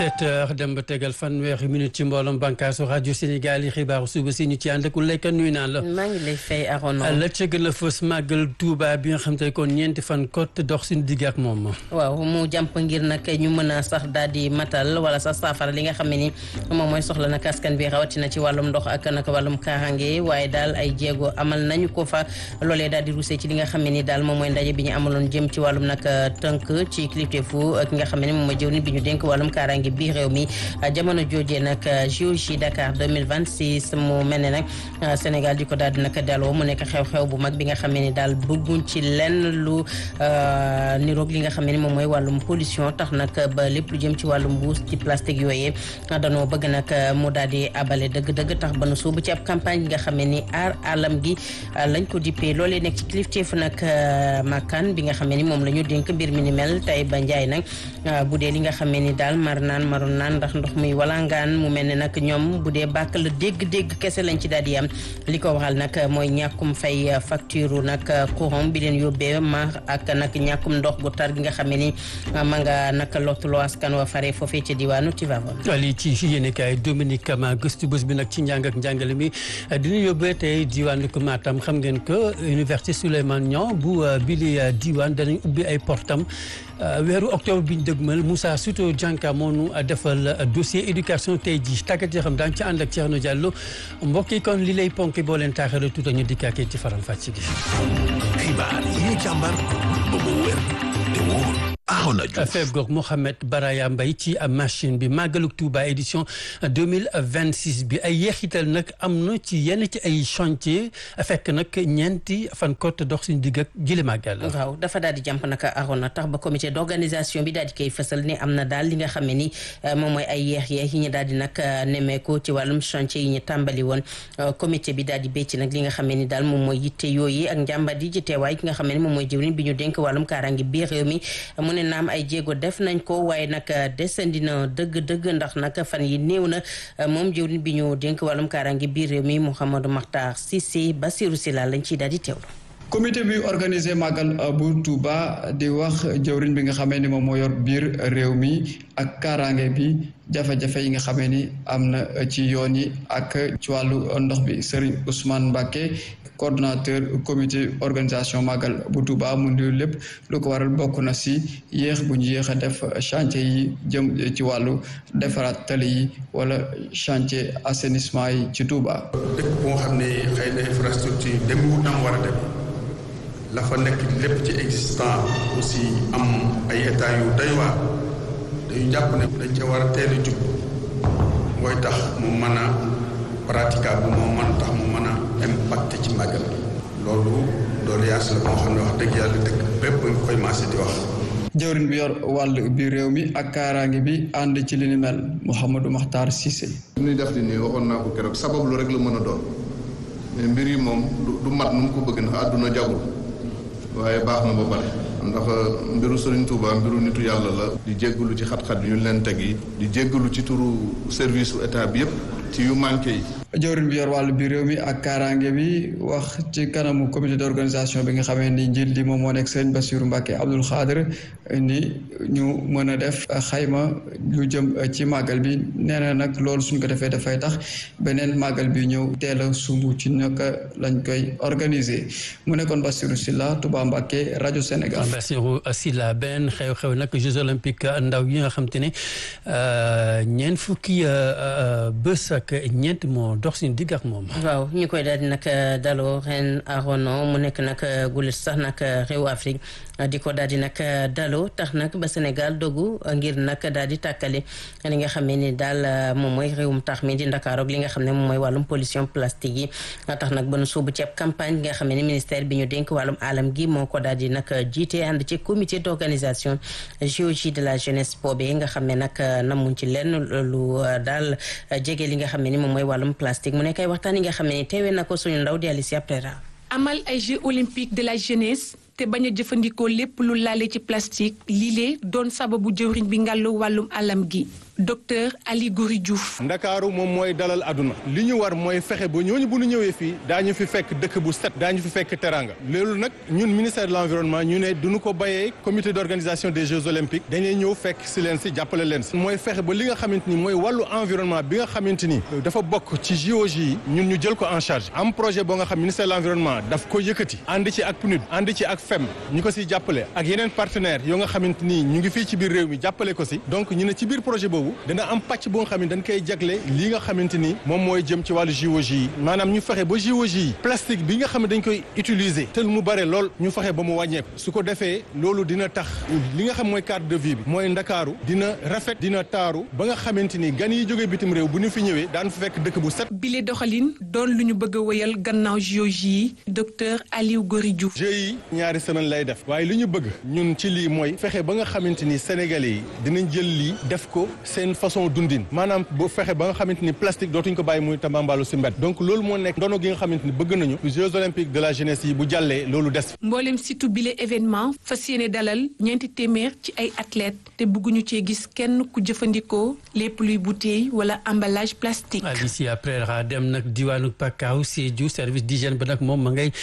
17 heures dem ba tegal fanweeri minute ci mbooloom bànkaasu rajo Sénégal yi xibaaru suba si ñu ci ànd ak lekk nuyu naa la. maa ngi lay fay Arona. la ca gën a fës màggal Touba bi nga xam te kon ñeenti fan kot dox suñu digg ak moom. waaw mu jàmp ngir nag ñu mën a sax daal di matal wala sax saafara li nga xam ne ni moom mooy soxla nag askan bi rawatina ci wàllum ndox ak nag wàllum kaaraange waaye daal ay jéego amal nañu ko fa loolee daal di rusee ci li nga xam ne ni daal moom mooy ndaje bi ñu amaloon jëm ci wàllum nag tënk ci kilifteefu ki nga xam ne moom mooy jëwriñ bi ñu dénk wàllum kaaraange bi réew mi jamono joojee nag JOJ Dakar 2026 mu mel ne nag Sénégal di ko daal di nag daloo mu nekk xew-xew bu mag bi nga xam ne ni daal bëgguñ ci lenn lu niroog li nga xam ne ni moom mooy wàllum pollution tax nag ba lépp lu jëm ci wàllum mbuus ci plastique yooyee danoo bëgg nag mu daal di abale dëgg-dëgg tax ba nu suubu ci ab campagne bi nga xam ne ni aar alam gi lañ ko dippee loolee nekk ci kilifteefu nag makkaan bi nga xam ne ni moom la ñu dénk mbir mi ni mel tey ba njaay nag bu dee li nga xam ne ni daal mar naan maroon naan ndax ndox muy walangaan mu mel ne nag ñoom bu dee bàkk la dégg-dégg kese lañ ci daal di am li ko waxal nag mooy ñàkkum fay facture nag courant bi leen yóbbee mar ak nag ñàkkum ndox gu tar gi nga xam ne ni ma nga nag lottuloo askan wa fare foofee ca diwaanu Tivaouane. lii ci yéenekaay Dominique Kama gëstu bés bi nag ci njàng ak njàngale mi dina yóbbee tey diwaanu ko Matam xam ngeen que université Souleymane Niang bu bili diwaan danañ ubbi ay portam weeru octobre bi ñu dëgmal Moussa Souto Dianka moo nu defal dossier éducation tey jii tàggat yoo xam daañu ci ànd ak Thierno Diallo mbokk yi kon li lay ponk boo leen taaxee tuuta ñu dikkaakee ci faram fàcc gi. xibaar yi ñu càmbar ba mu wér te wóor. feeb goog Mouhamed Baraya Mbaye ci machine bi màggaluk Touba édition 2026 bi ay yeexital nag am na ci yenn ci ay chantier fekk nag ñeenti fan kot dox suñu digg ak jële màggal waaw dafa daal di jàmp nag arona tax ba comité d'organisation bi daal di koy fësal ne am na daal li nga xam ne ni moom mooy ay yeex yeex yi ñu daal di nag nemmeeku ci wàllum chantier yi ñu tàmbali woon comité bi daal di bécc nag li nga xam ne ni daal moom mooy yitte yooyu ak njàmbat yi ci teewaay ki nga xam ne ni moom mooy jëwriñ bi ñu dénk wàllum kaaraange biir réew mi mu ne naam ay jéego def nañ ko waaye nag desandi na dëgg-dëgg ndax nag fan yi néew na moom jëwriñ bi ñu dénk wàllum kaaraange biir réew mi Mouhamadou Makhtar Cissé Bassirou Sylla lañ ciy daal di teewlu. comité bi organisé màggal bu Touba di wax jëwriñ bi nga xamee ni moom moo yor biir réew mi ak kaaraange bi jafe-jafe yi nga xamee ni am na ci yoon yi ak ci wàllu ndox bi Serigne Ousmane Mbacké coordonnateur comité organisation màggal bu Touba mu ndi lépp lu ko waral bokk na si yéex bu ñu yéex a def chantier yi jëm ci wàllu defaraat tali yi wala chantier assainissement yi ci Touba. dëkk boo xam ne xëy na infrastructure dem wu nam war a dem la fa nekk lépp ci existant aussi am ay état yu doy waar dañu jàpp ne dañ ca war a teel a jub mooy tax mu mën a praticable moo mën tax mu mën a impacté ci màggal loolu loolu yaas la moo xam ne wax dëgg yàlla dëkk bépp nga koy maase di wax jëwriñ bi yor wàll bi réew mi ak kaaraange bi ànd ci li ni mel Mouhamadou Makhtar Cissé li ñuy def di nii waxoon naa ko keroog sabab lu rek la mën a doon mais mbir yi moom du mat nu mu ko bëgg ndax àdduna jagul waaye baax na ba pare ndax mbiru Serigne Touba mbiru nitu yàlla la di jéggalu ci xat-xat yu ñu leen teg yi di jéggalu ci turu service su état bi yëpp ci yu manqué yi jëwriñ bi yor wàllu bi réew mi ak kaaraange bi wax ci kanamu comité d'organisation bi nga xamee ni njiit li moom moo nekk Serigne Bassirou Mbacké Abdoul Khadr ni ñu mën a def xayma lu jëm ci màggal bi nee na nag loolu suñ ko defee dafay tax beneen màggal bi ñëw teel a sumb ci naka lañ koy organiser mu nekkoon Bassirou Sylla Touba Mbacké rajo Sénégal. Bassirou Sylla benn xew-xew nag Jeux olympiques ndaw yi nga xam te ne ñeent fukki bés ak ñeent moo dox suñu digg ak moom. waaw ñu koy daal di nag daloo ren arono mu nekk nag gulit sax nag réew Afrique di ko daal di nag daloo tax nag ba Sénégal dogu ngir nag daal di tàkkale li nga xam ne ni daal moom mooy réewum tax mi di Ndakaaru ak li nga xam ne moom mooy wàllum pollution plastique yi tax nag ba nu suubu ci ab campagne bi nga xam ne ni ministère bi ñu dénk wàllum alam gi moo ko daal di nag jiite ànd ci comité d'organisation JOJ de la jeunesse boobee nga xam ne nag namuñ ci lenn lu daal jege li nga xam ne ni moom mooy wàllum plastique mu nekk ay waxtaan yi nga xam ne ni teewee na ko suñu ndaw di Alicia Prera amal ay Jeux olympiques de la jeunesse te bañ a jëfandikoo lépp lu laale ci plastique lii doon sababu jëwriñ bi ngàllu wàllum alam gi docteur Ali Goury Diouf. ndakaaru moom mooy dalal aduna li ñu war mooy fexe ba ñooñu bu ñu ñëwee fii daañu fi fekk dëkk bu set daañu fi fekk teranga loolu nag ñun ministère de l'environnement ñu ne duñu ko bàyyee comité d'organisation des jeux olympiques dañuy ñëw fekk si leen si jàppale leen si mooy fexe ba li nga xamante ni mooy wàllu environnement bi nga xamante ni dafa bokk ci JOJ yi ñun ñu jël ko en charge am projet boo nga xam ministère de l'environnement daf ko yëkkati ànd ci ak PNUD ànd ci ak FEM ñu ko siy jàppale ak yeneen partenaires yoo nga xamante ni ñu ngi fii ci biir réew mi jàppale ko si donc ñu ne ci biir projet boobu dana am pàcc boo nga xam ne dañ koy jagle li nga xamante ni moom mooy jëm ci wàllu JOJ yi maanaam ñu fexe ba JOJ yi plastique bi nga xam ne dañ koy utiliser te mu bare lool ñu fexe ba mu wàññeeku su ko defee loolu dina tax li nga xam mooy cadre de vie bi mooy ndakaaru dina rafet dina taaru ba nga xamante ni gan yi jógee bitim réew bu ñu fi ñëwee daan fa fekk dëkk bu set. bile doxalin doon lu ñu bëgg a wéyal gannaaw JOJ yi docteur Aliou Gory Diouf. jeux yi ñaari semaine lay def waaye li ñu bëgg ñun ci lii mooy fexe ba nga xamante ni sénégalais yi dinañ jël lii def ko seen façon dundin maanaam bu fexe ba nga xamante ni plastique dootuñ ko bàyyi muy tambambalu si mbedd donc loolu moo nekk ndono gi nga xamante ni bëgg nañu Jeux olympiques de la jeunesse yi bu jàllee loolu des. mboolem situ bile événement fas yéene dalal ñeenti téeméer ci ay athlètes te bëgguñu cee gis kenn ku jëfandikoo lépp luy bouteille wala emballage plastique. Alicia après ra dem nag diwaanu Pakaaw Sédhiou service d'hygiène ba nag moom ma ngay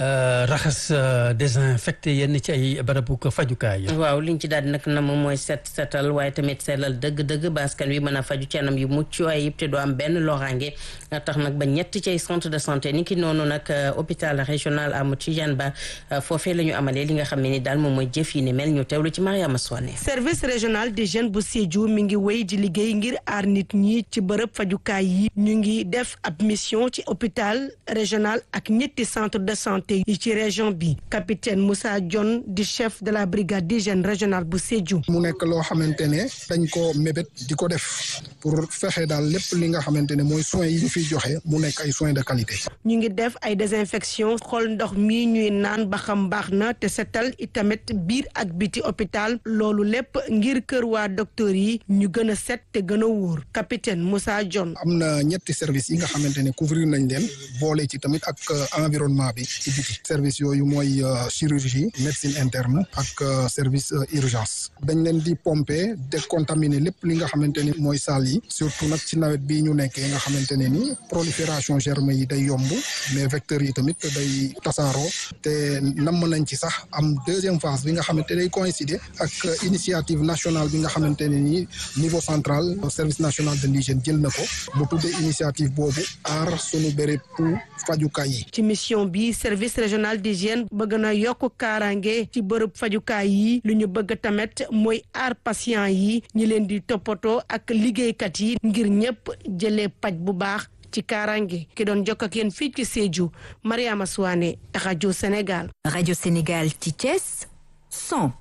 raxas désinfecté yenn ci ay barabu ko fajukaay. waaw liñ ci daal di nag na moom mooy set setal waaye tamit sellal dëgg-dëgg baskan wi mën a faju ci anam yu mucc ayib te du am benn loraange tax nag ba ñett ci ay centre de santé ni ki noonu nag hôpital régional Amadou Tidiane Ba foofee la ñu amalee li nga xam ne ni daal moom mooy jëf yi ni mel ñu teewlu ci Mariama Soane. service régional des jeunes bu Sédhiou mi ngi wéy di liggéey ngir aar nit ñi ci bërëb fajukaay yi ñu ngi def ab mission ci hôpital régional ak ñetti centre de santé yi ci région bi capitaine Moussa Dione di chef de la brigade d'hygiène régionale bu Sédhiou. mu nekk loo xamante ne dañ ko mébét di ko def pour fexe daal lépp li nga xamante ne mooy soins yi ñu fiy joxe mu nekk ay soins de qualité. ñu ngi def ay désinfection xool ndox mi ñuy naan ba xam baax na te setal itamit biir ak biti hôpital loolu lépp ngir kër waa docteur yi ñu gën a set te gën a wóor capitaine Moussa Dione. am na ñetti service yi nga xamante ne couvrir nañ leen boole ci tamit ak environnement bi ci biti service yooyu mooy chirurgie médecine interne ak service urgence dañ leen di pomper décontaminer lépp li nga xamante ni mooy salle yi surtout nag ci nawet bii ñu nekkee nga xamante ne ni prolifération germe yi day yomb mais vecteurs yi tamit day tasaaroo te namm nañ ci sax am deuxième phase bi nga xamante day coïncider ak initiative nationale bi nga xamante ne ni niveau central service national de l'hygiène jël na ko mu tuddee initiative boobu aar sunu béréb fajukaay yi. ci mission bi service régional d'hygiène bëgg na yokk kaaraange ci bërëb fajukaay yi lu ñu bëgg tamit mooy aar patient yi ñi leen di toppatoo ak liggéeykat yi ngir ñëpp jëlee paj bu baax ci kaaraange ki doon jokk ak yéen fii ci Sédhiou Mariama Souane rajo Sénégal. rajo Sénégal ci Thiès 100.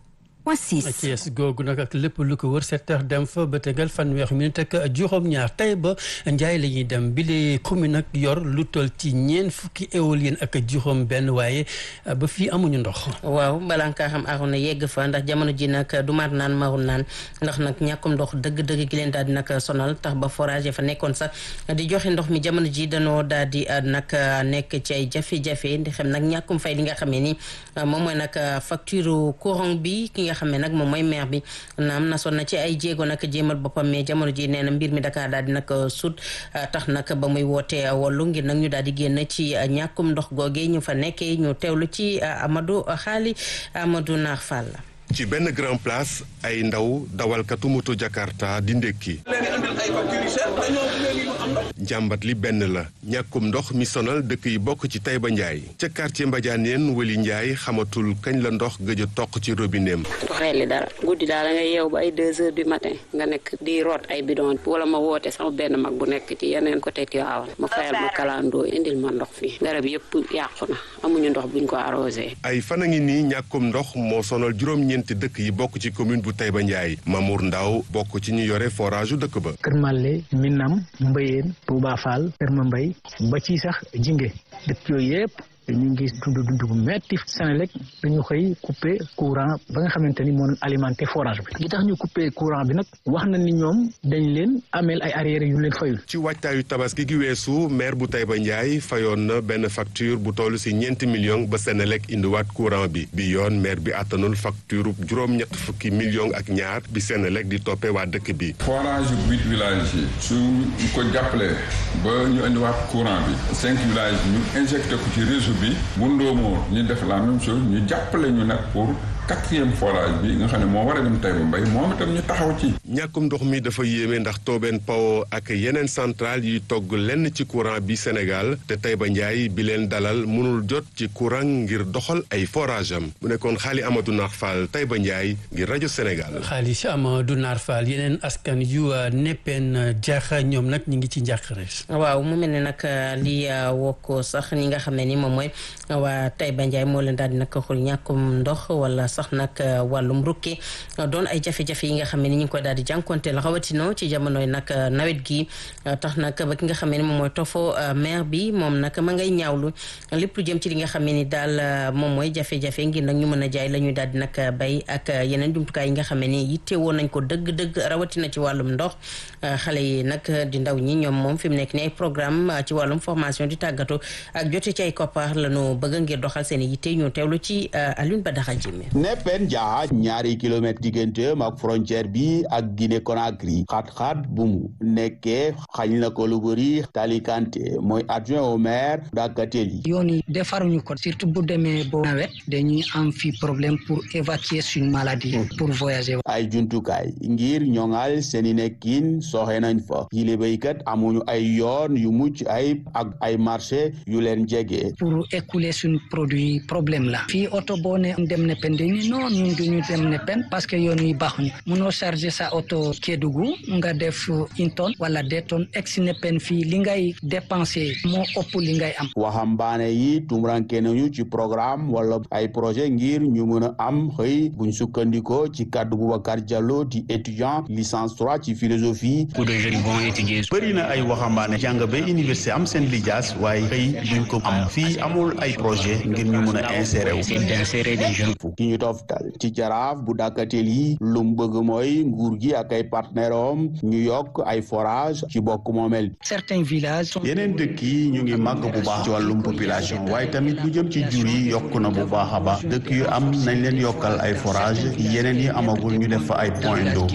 Thiès googu nag ak lépp lu ko wër sept heures dem fa ba tegal fanweer minute ak juróom-ñaar tey ba njaay la ñuy dem bi lee commune nag yor lu toll ci ñeen fukki éolien ak juróom benn waaye ba fii amuñu ndox waaw balaa nga xam aroon na yegg fa ndax jamono ji nag du mar naan marul naan ndax nag ñàkkum ndox dëgg-dëgg gi leen daal di nag sonal tax ba forage fa nekkoon sax di joxe ndox mi jamono ji danoo daal di nag nekk ci ay jafe-jafe ndi xam nag ñàkkum fay li nga xam ne ni moom mooy nag facture courant bi ki nga xam ne nag moom mooy maire bi naam nasoon na ci ay jéego nag jéemal boppam mais jamono ji nee na mbir mi Dakar daal di nag sut tax nag ba muy wootee wollu ngir nag ñu daal di génn ci ñàkkum ndox googee ñu fa nekkee ñu teewlu ci Amadou Xaali Amadou Naar Fall ci benn grand place ay ndaw dawalkatu moto Jakarta di ndékki jàmbat li benn la ñàkkum ndox mi sonal dëkk yi bokk ci Taïba Ndiaye ca quartier Mbadianeen Wali Ndiaye xamatul kañ la ndox gëj a toq ci robineem doxee li dara guddi daal da ngay yeew ba ay deux heures du matin nga nekk di root ay bidon wala ma woote sama benn mag bu nekk ci yeneen côté Tivaouane ma fayal ma kalandoo indil ma ndox fii garab yëpp yàqu na amuñu ndox buñ ko arrosé ay fan a ngi nii ñàkkum ndox moo sonal juróom-ñeenti dëkk yi bokk ci commune bu Taïba Ndiaye Mamour Ndaw bokk ci ñu yore forage dëkk ba Kër Mallé Minam Mbayeen Touba Fall Kër Mambay ba ci sax Jinge dëkk yooyu yëpp ñu ngi dund dund bu metti Senelec dañu xëy coupé courant ba nga xamante ni moo doon alimenté forage bi li tax ñu coupé courant bi nag wax na ni ñoom dañ leen ameel ay arrière yu leen fayul ci waajtaayu tabaski gi weesu maire bu Taïba Ndiaye fayoon na benn facture bu toll si ñeenti millions ba Senelec indiwaat courant bi bi yoon maire bi àttanul facture juróom-ñett fukki millions ak ñaar bi Senelec di toppee waa dëkk bi. forage yu huit villages yi su ko jàppalee ba ñu indiwaat courant bi cinq villages ñu injecté ko ci réseau bi bu ndóomoo ñu def la même chose ñu jàppale ñu nag pour. quatrième forage bi nga xam ne moo war a dem Taïba Mbaye moom itam ñu taxaw ci. ñàkkum ndox mi dafa yéeme ndax Tobène Power ak yeneen centrale yi togg lenn ci courant bi Sénégal te Taïba Ndiaye bi leen dalal mënul jot ci courant ngir doxal ay forage am mu nekkoon xaali Amadou Nar Fall Taïba Ndiaye ngir rajo Sénégal. xaali Amadou Nar Fall yeneen askan yu neppeen jaaxa ñoom nag ñu ngi ci njàqare. waaw mu mel ne nag li wokk sax ñi nga xam ne ni moom mooy waa Taïba Ndiaye moo leen daal di nag xul ñàkkum ndox wala. sax nag wàllum rukki doon ay jafe-jafe yi nga xam ne ni ñu ngi koy daal di jànkonteel rawatina ci jamonoy nag nawet gi tax nag ba ki nga xam ne moom mooy tofo maire bi moom nag ma ngay ñaawlu lépp lu jëm ci li nga xam ne ni daal moom mooy jafe-jafe ngir nag ñu mën a jaay la ñuy daal di nag bay ak yeneen jumtukaay yi nga xam ne ni yitte woon nañ ko dëgg-dëgg rawatina ci wàllum ndox xale yi nag di ndaw ñi ñoom moom fi mu nekk ni ay programme ci wàllum formation di tàggatu ak jote ci ay koppar lañu bëgg ngir doxal seen yitte ñu teewlu ci Alioune Badara Jimé neppen jaa ñaari kilomètre digganteem ak frontière bi ak Guinée Conakry xat-xat bu mu nekkee xañ na ko lu bëri Tali Kanté mooy adjoint au maire Dakateli yoon yi defaruñu ko surtout bu demee bo nawet dañuy am fi problème pour évacuer suñu maladie pour voyager ay jumtukaay ngir ñoŋal seeni nekkin soxe nañ fa yile béykat amuñu ay yoon yu mucc ay ak ay marché yu leen jege pour écouler suñu produit problème la fii oto boo ne dem ne pen dañu non ñun duñu dem ne pen parce que yoon yi baaxuñu munoo charger sa oto Kédougou nga def une tonne wala deux tonnes ex ne pen fii li ngay dépenser moo ëpp li ngay am waxambaane yi tumuranke nañu ci programme wala ay projet ngir ñu mën a am xëy buñ sukkandikoo ci kàddu Boubacar Diallo di étudiant licence 3 ci philosophie pour des jeunes bons étudier bëri na ay waxambaane jàng ba université am seen lijaas waaye xëy duñ ko am fii amul ay projet ngir ñu mën a insérer wu d'insérer des jeunes ki ñu toftal ci jaraaf bu dàkkatel yi lu mu bëgg mooy nguur gi ak ay partenaire am ñu yokk ay forage ci bokk moomel certains villages yeneen dëkk yi ñu ngi màgg bu baax ci wàllum population waaye tamit lu jëm ci jur yi yokk na bu baax a baax dëkk yu am nañ leen yokkal ay forage yeneen yi amagul ñu def fa ay point d'eau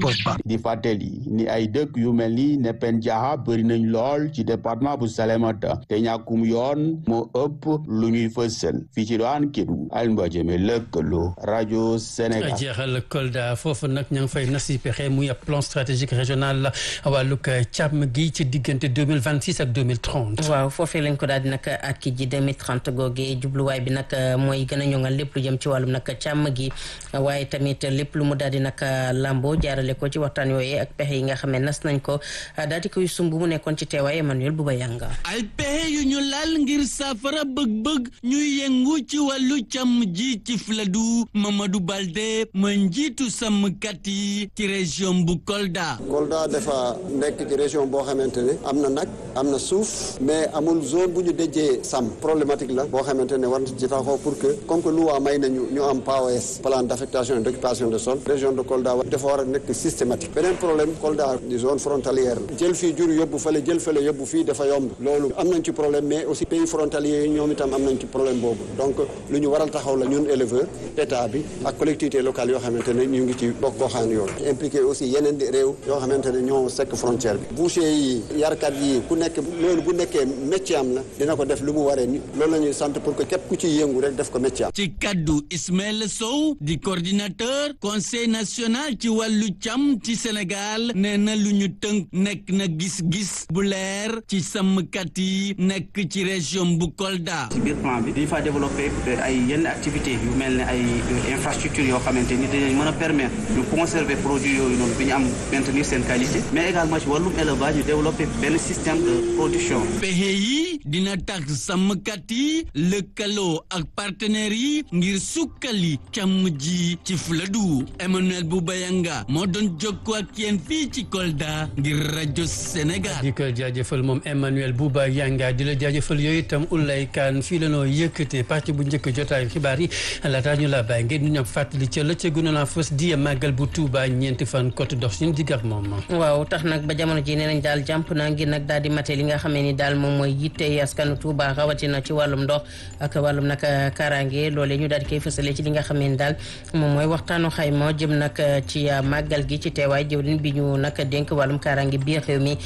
di fàttali ni ay dëkk yu mel ni Nepen Diaha bëri nañ lool ci département bu Salémata te ñàkkum yoon moo ëpp lu ñuy fësal fii ci doon Kédougou Alioune Jëme lëkkaloo rajo Sénégal. jeexal Kolda foofu nag ña ngi fay nasi pexe muy ab plan stratégique régional la wàllug càmm gi ci diggante deux mille vingt six ak deux mille trente. waaw foofee lañ ko daal di nag ak ki ji deux mille trente googee jubluwaay bi nag mooy gën a ñoŋal lépp lu jëm ci wàllum nag càmm gi waaye tamit lépp lu mu daal di nag lambo jaarale ko ci waxtaan yooyee ak pexe yi nga xam ne nas nañ ko daal di koy sumb mu nekkoon ci teewaay Emmanuel Bouba Yanga. ay pexe yu ñu laal ngir saafara bëgg-bëgg ñuy yëngu ci wàllu càmm ji ci Fuladu Mamadou Balde mooy njiitu sàmmkat yi ci région bu Kolda. Kolda dafa nekk ci région boo xamante ne am na nag am na suuf mais amul zone bu ñu dejee sàmm problématique la boo xamante ne war na ci taxaw pour que comme que loi may nañu ñu am PAOS plan d'affectation et d'occupation de sol région de Kolda dafa war a nekk systématique beneen problème Kolda di zone frontalière la jël fii jur yóbbu fële jël fële yóbbu fii dafa yomb loolu am nañ ci problème mais aussi pays frontaliers yi ñoom itam am nañ ci problème boobu donc lu ñu waral taxaw la ñun éleveur état bi ak collectivité locale yoo xamante ne ñu ngi ci bokk goxaan yoon impliqué aussi yeneen réew yoo xamante ne ñoo sekk frontière bi boucher yi yarkat yi ku nekk loolu bu nekkee métier am la dina ko def lu mu waree ni loolu la ñuy sant pour que képp ku ciy yëngu rek def ko métier am ci kaddu Ismaël Sow di coordinateur conseil national ci wàllu càmm ci Sénégal nee na lu ñu tënk nekk na gis-gis bu leer ci sàmmkat yi nekk ci région bu Kolda. ci biir plan bi dañu fa développé ay yenn activité yu mel ne ay infrastructure yoo xamante ni dinañ mën a permettre ñu conserver produit yooyu noonu bi ñu am maintenir seen qualité mais également ci wàllum élevage ñu développer benn système de production. pexe yi dina tax sàmmkat yi lëkkaloo ak partenaires yi ngir sukkali càmm ji ci Fuladu Emmanuel Boubayanga moo doon jokkoo ak yéen fii ci Kolda ngir rajo Sénégal. di ko jaajëfal moom Emmanuel Boubayanga di la jaajëfal yooyu itam Ulay Kan fii la noo yëkkatee parti bu njëkk jotaayu xibaar yi laataa ñu la bàyyi ngeen ñu ñëw fàttali ca la ca gënoon a fës di màggal bu Touba ñeenti fan côté dox suñu digg ak moom. waaw tax nag ba jamono ji nee nañ daal jàmp na ngir nag daal di mate li nga xamee ni daal moom mooy yitte askanu Touba rawatina ci wàllum ndox ak wàllum nag kaaraange loolee ñu daal di koy fësale ci li nga xamee ni daal moom mooy waxtaanu xayma jëm nag ci màggal gi ci teewaay jëwriñ bi ñu nag dénk wàllum kaaraange biir réew mi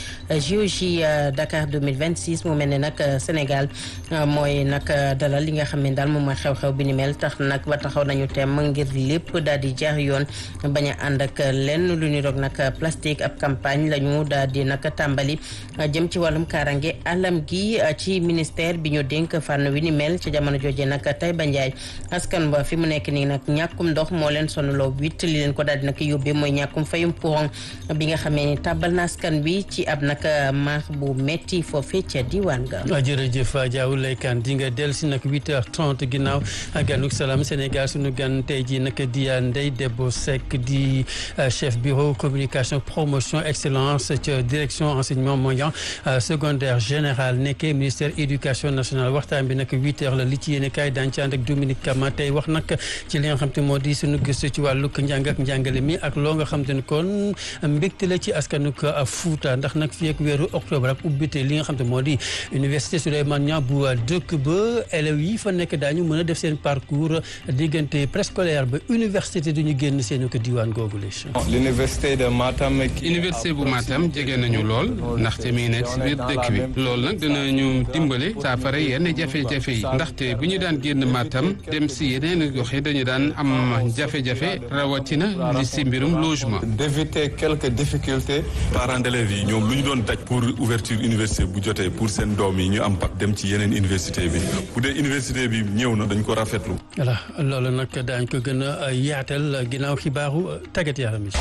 JOJ Dakar 2026 mu mel ne nag Sénégal mooy nag dalal li nga xam ne daal moom mooy xew-xew bi ni mel tax nag ba taxaw nañu teem ngir lépp daal di jaar yoon bañ a ànd ak lenn lu ñu roog nag plastique ab campagne la ñu daal di nag tàmbali jëm ci wàllum kaaraange alam gi ci ministère bi ñu dénk fànn wi ni mel ci jamono jooje nag Taïba Ndiaye askan ba fi mu nekk nii nag ñàkkum ndox moo leen sonaloo witt li leen ko daal di nag yóbbee mooy ñàkkum fayum courant bi nga xamee ni tàbbal na askan bi ci ab nag maax bu metti foofee ca diwaan ga jërëjëf Diaw Laykan di nga dellu si nag 8h30 ginnaaw ganuk salaam Sénégal suñu gan tey jii nag di Ndeye Debo Seck di chef bureau communication promotion excellence ca direction enseignement moyen secondaire général nekkee ministère éducation nationale waxtaan bi nag 8h la li ci yéene kaay daan ci ànd ak Dominique Kama tey wax nag ci li nga xam te moo di suñu gëstu ci wàllu njàng ak njàngale mi ak loo nga xam te ne kon mbégte la ci askanuk Fuuta ndax nag fii ak weeru octobre ak ubbite li nga xam te moo di université Souleymane Niang bu dëkk ba élèves yi fa nekk daañu mën a def seen parcours diggante préscolaire ba université duñu génn seen ko diwaan googu les l'université de Matam université bu Matam jege nañu lool ndaxte mi nekk si biir dëkk bi loolu nag dinañu dimbale saafara yenn jafe-jafe yi ndaxte bu ñu daan génn Matam dem si yeneen gox yi dañu daan am jafe-jafe rawatina li si mbirum logement d'éviter quelques difficultés parents d'élèves yi ñoom lu ñu doon daj pour ouverture université bu jotee pour seen doom yi ñu am pak dem ci yeneen université bi bu dee université bi ñëw na dañ ko rafetlu voilà loolu nag daañ ko gën a yaatal ginnaaw xibaaru tàggat yaram yi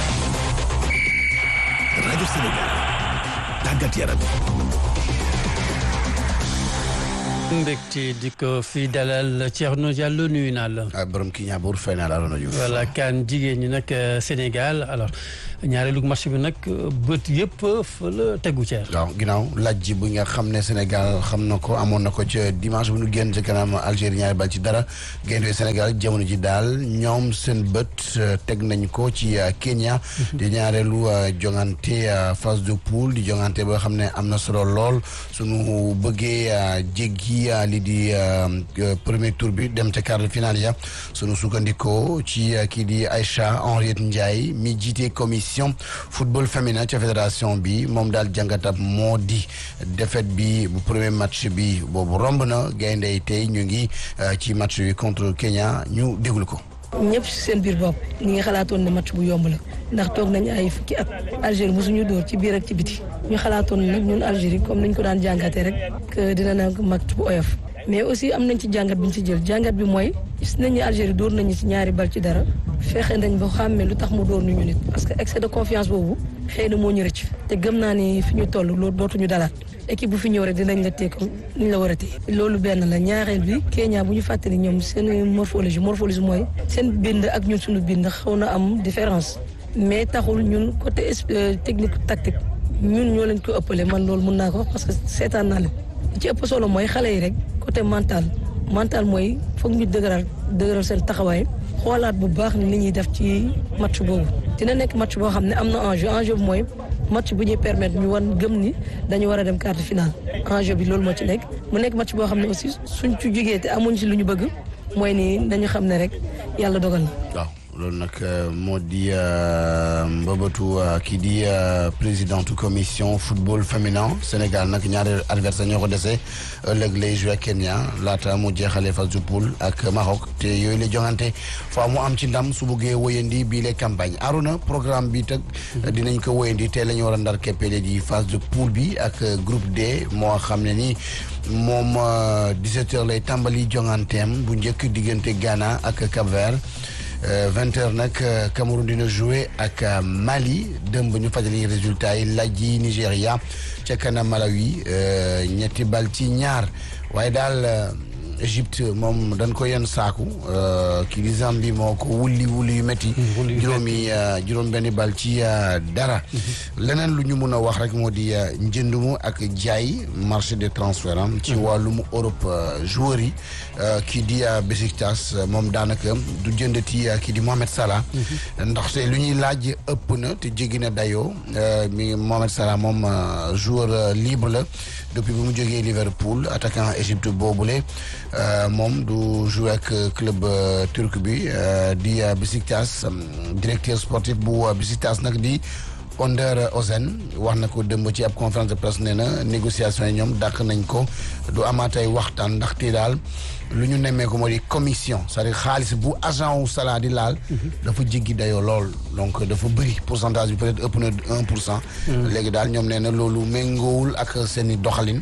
rajo Sénégal tàggat yaram mbégte di ko fi dalal Thierno Diallo nuyu naa la. borom kii ñaabuur fay naa la Arona Diouf. voilà kan jigéen ñi nag Sénégal alors ñaareelu match bi nag bët yëpp fa la tegu ceer. waaw ginnaaw laaj ji bu nga xam ne Sénégal xam na ko amoon na ko ca dimanche bu ñu génn ci kanam Algérie ñaari bal ci dara gaynde Sénégal jamono ji daal ñoom seen bët teg nañ ko ci Kenya. di ñaareelu jongante phase de poule di jongante boo xam ne am na solo lool sunu bëggee jéggi. li di premier tour bi dem ca quart de finale ya sunu sukkandikoo ci kii di Aïcha Henriette Ndiaye mi jiite commission football féminin ca fédération bi moom daal jàngatab moo di défaite bi bu premier match bi boobu romb na gaynde tey ñu ngi ci match bi contre Kenya ñu déglu ko ñëpp si seen biir bopp ñi nga xalaatoon ne match bu yomb la ndax toog nañ ay fukki at Algérie mosuñu dóor ci biir ak ci biti ñu xalaatoon nag ñun Algérie comme niñ ko daan jàngatee rek que dina nekk match bu oyof mais aussi am nañ ci jàngat bi ñu ci jël jàngat bi mooy gis nañ ni Algérie dóor nañu ci ñaari bal ci dara fexe nañ ba xàmmee lu tax mu dóor ñu nit parce que excès de confiance boobu xëy na moo ñu rëcc te gëm naa ni fi ñu toll loolu dootuñu dalaat équipe bu fi ñëw rek dinañ la téye comme niñ la war a téye loolu benn la ñaareel bi Kenya bu ñu fàttali ñoom seen morphologie morphologie mooy seen bind ak ñun suñu bind xaw na am différence mais taxul ñun côté technique tactique ñun ñoo leen ko ëppale man loolu mun naa ko wax parce que seetaan naa leen ci ëpp solo mooy xale yi rek côté mental mental mooy foog ñu dëgëral dëgëral seen taxawaay xoolaat bu baax ni li ñuy def ci match boobu dina nekk match boo xam ne am na enjeu enjeu bi mooy match bu ñuy permettre ñu wan gëm ni dañu war a dem quart de finale enjeu bi loolu moo ci nekk mu nekk match boo xam ne aussi suñ ci jógee te amuñ ci lu ñu bëgg mooy ni dañu xam ne rek yàlla dogal na. waaw loolu nag moo di mbëbëtu kii di présidente commission football féminin Sénégal nag ñaari adversaire ñoo ko dese ëllëg lay joué Kenya laata mu jeexalee phase de poule ak Maroc te yooyu la jongante faa mu am ci ndam su buggee wëyandi bii les campagne Aruna programme bi teg dinañ ko wëyandi te la ñu war a ndar keppele di phase de poule bi ak groupe D moo xam ne ni moom 17 heures lay tàmbali jonganteem bu njëkk diggante Ghana ak Cap-Vert vingt heures nag Cameroun dina jouer ak Mali dëmb ñu fajali résultat yi lajji Nigéria ca kanam Malawi ñetti bal ci ñaar waaye daal Égypte moom dañ ko yenn saaku kii di Zambie moo ko wulli wulli yu métti juróomi juróom benni bal ci dara leneen lu ñu mun a wax rek moo di njëndumu ak jaay marché des transferts am ci wàllum Europe joueurs yi kii di Besiktas moom daanaka du jëndati kii di Mohamed Salah ndaxte lu ñuy laaj ëpp na te jéggi na dayoo mi Mohamed Salah moom joueur libre la depuis bi mu jógee Liverpool attaquant Égypte boobule moom du jouer ak club turc bi di Besiktas directeur sportif bu Besiktas nag di Önder Özen wax na ko dëmb ci ab conférence de presse nee na négociation yi ñoom dàq nañ ko du amaatay waxtaan ndaxte daal lu ñu nemmee ko moo di commission c'est-à-dire xaalis bu agent wu Salah di laal dafa jéggi dayoo lool donc dafa bëri pourcentage bi peut-être ëpp na un pour cent léegi daal ñoom nee na loolu méngoowul ak seen i doxalin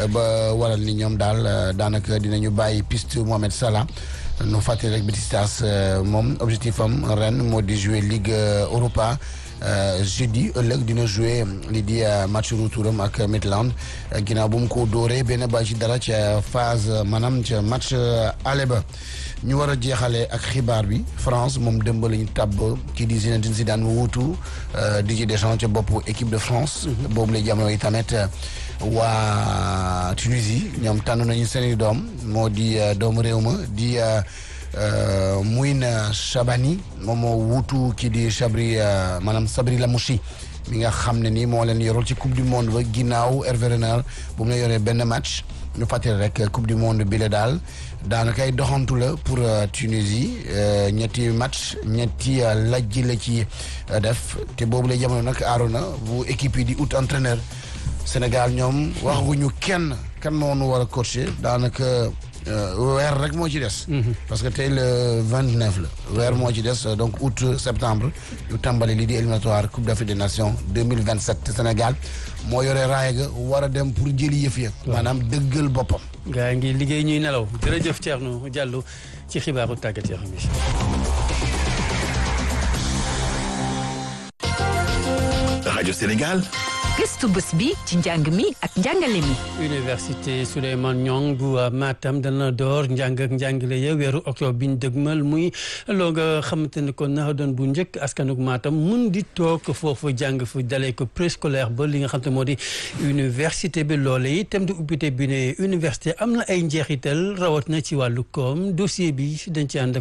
ba waral ni ñoom daal daanaka dinañu bàyyi piste Mohamed Salah nu fàttali rek Besiktas moom objectif am ren moo di jouer Ligue Europa jeudi ëllëg dina jouer li di match retouram ak Midland ginnaaw bu mu ko dóoree benn bal ci dara ca phase maanaam ca match aller ba ñu war a jeexalee ak xibaar bi France moom dëmb la ñu tàbb kii di Zinedine Zidane mu wuutu Didier Deschamps ca bopp équipe de France boobu la jamono yi tamit waa Tunisie ñoom tànn nañu seeni doom moo di doomu réew ma di Mouine Chabani moom moo wuutu kii di Chabri maanaam Sabri Lamouchi mi nga xam ne ni moo leen yorol ci coupe du monde ba ginnaaw Hervé Renard bu mu la yoree benn match ñu fàttali rek coupe du monde bi la daal daanaka ay doxantu la pour Tunisie ñetti match ñetti lajji la ci def te boobu lay jamono nag aarona bu équipe yi di out entraîneur Sénégal ñoom waxaguñu kenn kan moo nu war a coacher daanaka weer rek moo ci des. parce que tey le vingt neuf la. weer moo ci des donc août septembre ñu tàmbali lii di éliminatoire coupe d'Afrique des nations deux mille vingt sept te Sénégal moo yore raaya ga war a dem pour jëli yëf ya. maanaam dëggal boppam. gaa ngi liggéey ñuy nelaw jërëjëf Thierno Diallo ci xibaaru tàggat yaram yi. rajo Sénégal. gëstu bés bi ci njàng mi ak njàngale mi. université Souleymane Niang bu Matam dana door njàng ak njàngale ya weeru octobre bi ñu dëgmal muy loo nga xamante ne kon na doon bu njëkk askanug Matam mun di toog foofu jàng fu dalee ko préscolaire ba li nga xam te moo di université bi loole yi thème de ubbite bi ne université am na ay njeexital rawat na ci wàllu koom dossier bi dañ ci ànd